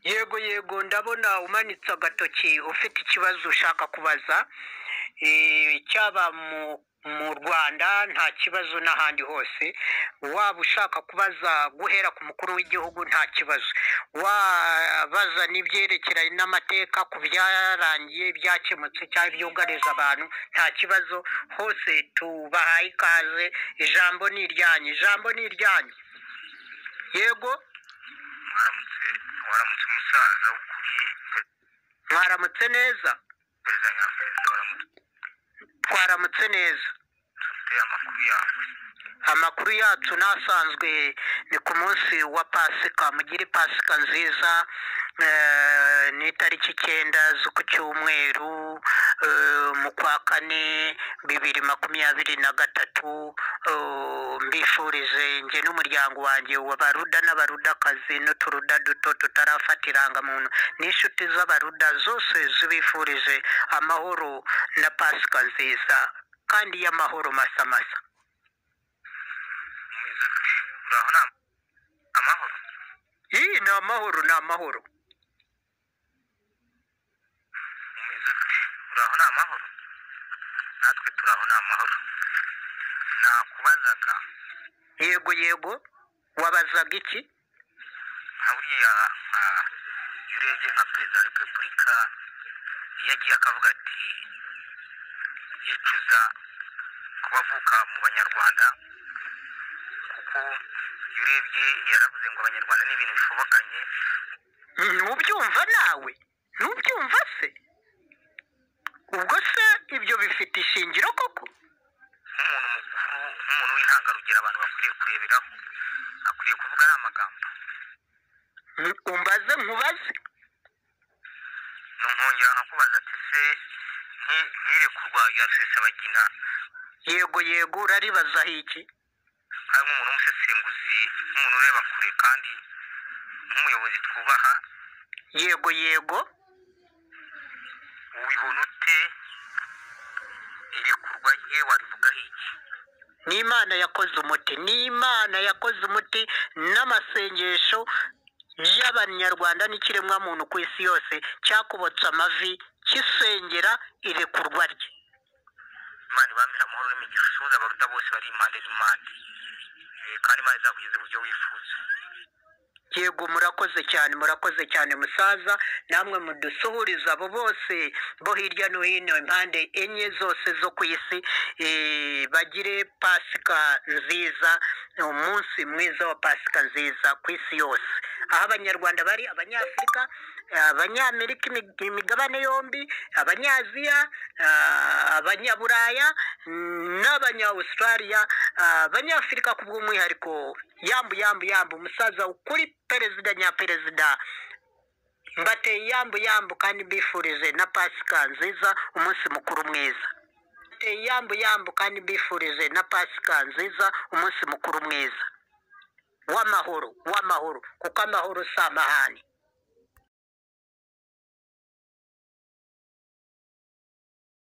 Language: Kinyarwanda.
yego yego ndabona umanitse agatoki ufite ikibazo ushaka kubaza Eh, cyaba mu mu rwanda nta kibazo n'ahandi hose waba ushaka kubaza guhera ku mukuru w'igihugu nta kibazo wabaza n'ibyerekeranye n'amateka ku byarangiye byakemutse cyangwa ibyugariza abantu nta kibazo hose tubahaye ikaze ijambo ni iryanyu ijambo ni iryanyu yego mwaramutse mwaramutse umusaza ukuri mwaramutse neza perezida nyafurika waramutse twaramutse neza dufite amakuru yawe amakuru yacu n'asanzwe ni ku munsi wa pasika mugire pasika nziza eh, ni itariki icyenda z'uku cyumweru eh, mu kwa kane bibiri makumyabiri na gatatu eh, mbifurize njye n'umuryango wanjye w'abaruda n'abarudakazi n'uturuda duto tutarafata irangamuntu n'inshuti z'abaruda zose zibifurije amahoro na pasika nziza kandi y'amahoro masamasa umeze ute uraho nta amahoro iyi ni amahoro ni amahoro umeze ute uraho nta amahoro natwe turaho nta amahoro nakubazaga yego yego wabazaga iki nka buriya ah, iyo urebye nka perezida wa repubulika iyo agiye akavuga ati yicuza kubavuka mu banyarwanda kuko iyo urebye yaravuze ngo abanyarwanda ni ibintu bishobokanye ntubyumva nawe ntubyumva se ubwo se ibyo bifite ishingiro koko nk'umuntu mukuru nk'umuntu w'intangarugero abantu bakwiriye kureberaho akwiriye kuvuga ari amagambo Mm, umbaze nkubaze nunkongera nkakubaza ati se nti- ntirekurwa rya rusesabagina yego yego uraribazaho iki hari nk'umuntu w'umusesenguzi nk'umuntu ureba kure kandi nk'umuyobozi twubaha yego yego ubibona ute irekurwa rye warivugaho iki ni imana yakoze umuti ni imana yakoze umuti n'amasengesho y'abanyarwanda n'ikiremwamuntu ku isi yose cyakobotse amavi kisengera irekurwa rye imana ibamira amahoro n'imigisha usuhuza abaruta bose bari impande n'impande Eh, kandi imana izakugeza uburyo wifuza yego murakoze cyane murakoze cyane musaza namwe mudusuhuriza abo bose bo hirya no hino impande enye zose zo ku isi eh, bagire pasika nziza umunsi mwiza wa pasika nziza ku isi yose aho abanyarwanda bari abanyafurika abanyamerika imig- imigabane yombi abanyaziya ah, abanyaburaya mm, n'abanyawustraliya ah, abanyafurika ku bw'umwihariko yambu yambu yambu umusaza ukuri perezida nyaperezida mbateye yambu yambu kandi mbifurije na pasika nziza umunsi mukuru mwiza mbateye yambu yambu kandi mbifurije na pasika nziza umunsi mukuru mwiza w'amahoro w'amahoro kuko amahoro si amahane